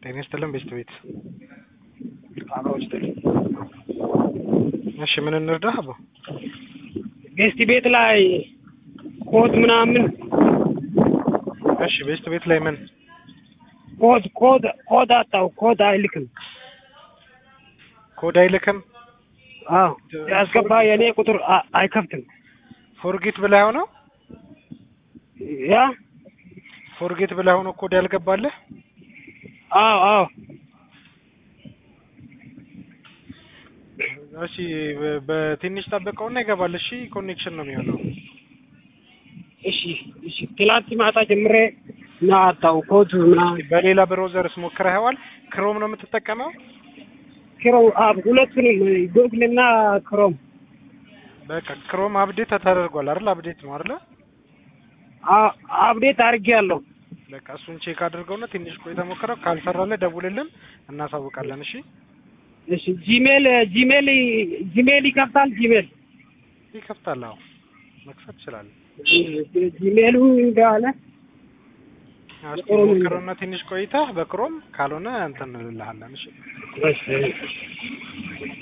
ጤና ይስጥልን ቤስት ቤት። አብሮች እሺ ምን እንርዳህ? አቦ ቤስት ቤት ላይ ኮድ ምናምን እሺ ቤስት ቤት ላይ ምን ኮድ ኮድ ኮድ አጣው ኮድ አይልክም። ኮድ አይልክም? አዎ ያስገባ የኔ ቁጥር አ- አይከፍትም። ፎርጌት ብለህ ሆነው ያ ፎርጌት ብለህ ሆነው ኮድ ያልገባለህ? አዎ አዎ እሺ በ- በትንሽ ጠብቀውና ይገባል። እሺ ኮኔክሽን ነው የሚሆነው። እሺ እሺ ትላንት ማታ ጀምሬ እና አጣው ኮድ ምናምን በሌላ ብሮዘርስ ሞክረኸዋል? ክሮም ነው የምትጠቀመው? ክሮም አብ ሁለቱንም ጉግል እና ክሮም በቃ ክሮም አፕዴት ተደርጓል አይደል? አፕዴት ነው አይደል? አ- አፕዴት አድርጌያለሁ። በቃ እሱን ቼክ አድርገውና ትንሽ ቆይተህ ሞክረው። ካልሰራልህ ደውልልን እናሳውቃለን። እሺ እሺ ጂሜል ጂሜል ጂሜል ይከፍታል። ጂሜል ይከፍታል። አዎ መክፈት ትችላለህ። ጂሜሉ እንዳለ እስኪ ሞክረውና ትንሽ ቆይተህ በክሮም ካልሆነ እንትን እንልልሃለን። እሺ እሺ